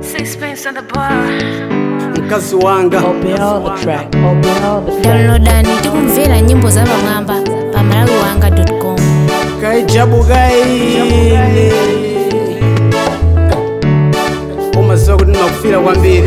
Sixpence on the bar. mkazi wanga Open all the track. Open all the track. downloadani tikumvera nyimbo za pamwamba pa malawi wanga com kaijabu gaile umaziwa kuti ndimakufira kwambiri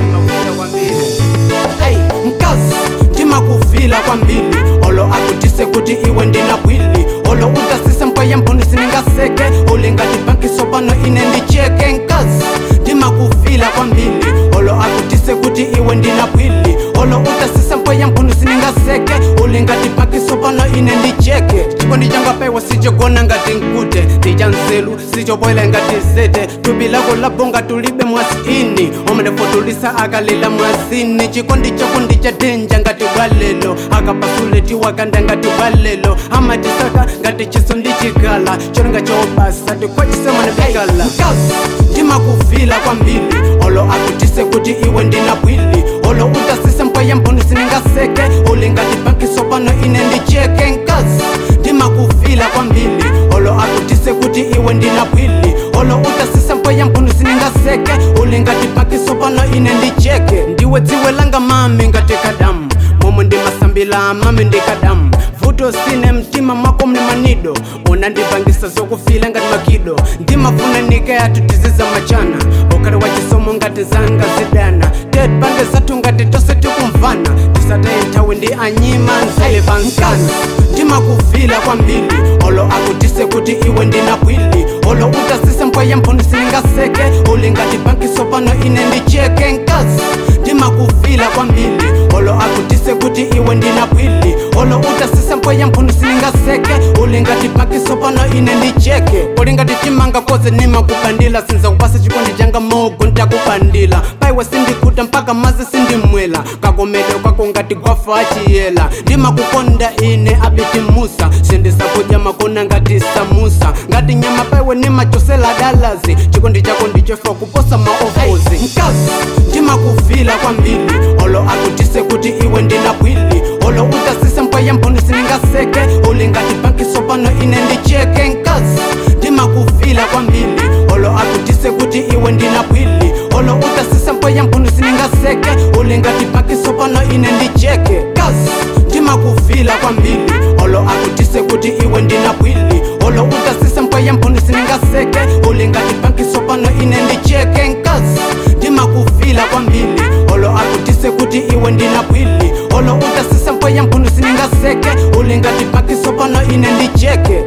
Hey, mkazi ndimakufila kwambiri olo akutise kuti iwe ndina bwili olo utasise mpweya mphuni siningaseke ulingati bankiso pano ine ndicheke nkazi ndimakufila kwambiri olo akutise kuti iwe ndina bwili olo utasise mpweya mphuni siningaseke ulingati bankiso pano ine ndicheke chikondi changapewa sichogona ngati nkute ndichanzelu sichobwela ngati zete thupi lako labonga tulibe mwasini omandefotulisa akalila mwasini chikondi chako ndichadenja ngati bwalelo akapasuletiwa kanda ngati bwalelo amatisaka ngati chiso ndichikala cholinga chobasa tikwachisemanebekala mkazi ndimakufila kwambiri olo akutise kuti iwe ndina bwili olo utasise mpweya mphuni siningaseke ulingati bankiso pano ine ndicheke nkazi ndimakufila kwambiri olo akutise kuti iwe ndina bwili olo utasise mpweya mphuni siningaseke ulingati bankiso pano ine ndicheke ndiwe dziwe langa mami ngati kadamu momwe ndimasambila mami ndikadamu vuto sine mtima mwako mli manido unandipangisa zokufila ngati makido ndimafuna nikayatu tiziza machana ukali wa chisomo ngati zanga zidana ted pande zathu ngati tose tikumvana tisataye nthawi ndi anyima nzele pansana ndimakufila kwambiri olo akutise kuti iwe ndina bwili olo utasise mpweya mphuni siningaseke ulingati bankiso pano ine ndicheke nkazi ndimakufila kwambiri olo akutise kuti iwe ndina bwili olo utasise mpweya mphuni siningaseke ulingati bankiso pano ine ndicheke ulingati chimanga koze nimakupandila sinza kupasa chikondi changa mogo ntakupandila paiwe sindikuta mpaka mazi sindimwela kakomedwe kwako ngati gwafa achiyela ndimakukonda ine abiti musa sindisakudya makona ngati samusa ngati nyama paiwe nimachosela dalazi chikondi chako ndichofa kuposa maofozi mkazi ndimakufila kwambiri olo akutise kuti iwe ndina bwili olo utasise mpweya mphuni siningaseke ulingati bankiso pano ine ndicheke nkazi ndimakufila kwambiri olo akutise kuti iwe ndina bwili olo utasise mpweya mphuni siningaseke ulingati bankiso pano ine ndicheke kazi ndimakufila kwambiri olo akutise kuti iwe ndina bwili olo utasise mpweya mphuni siningaseke ulingati bankiso pano ine ndicheke nkazi ndimakufila kwambiri olo akutise kuti iwe ndina bwili olo utasise mpweya mphuni siningaseke ulingati bankiso pano ine ndicheke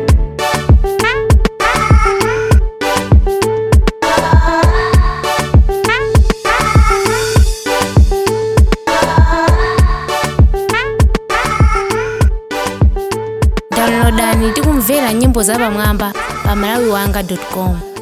downloadani tikumvera nyimbo za pamwamba pa malawi wanga com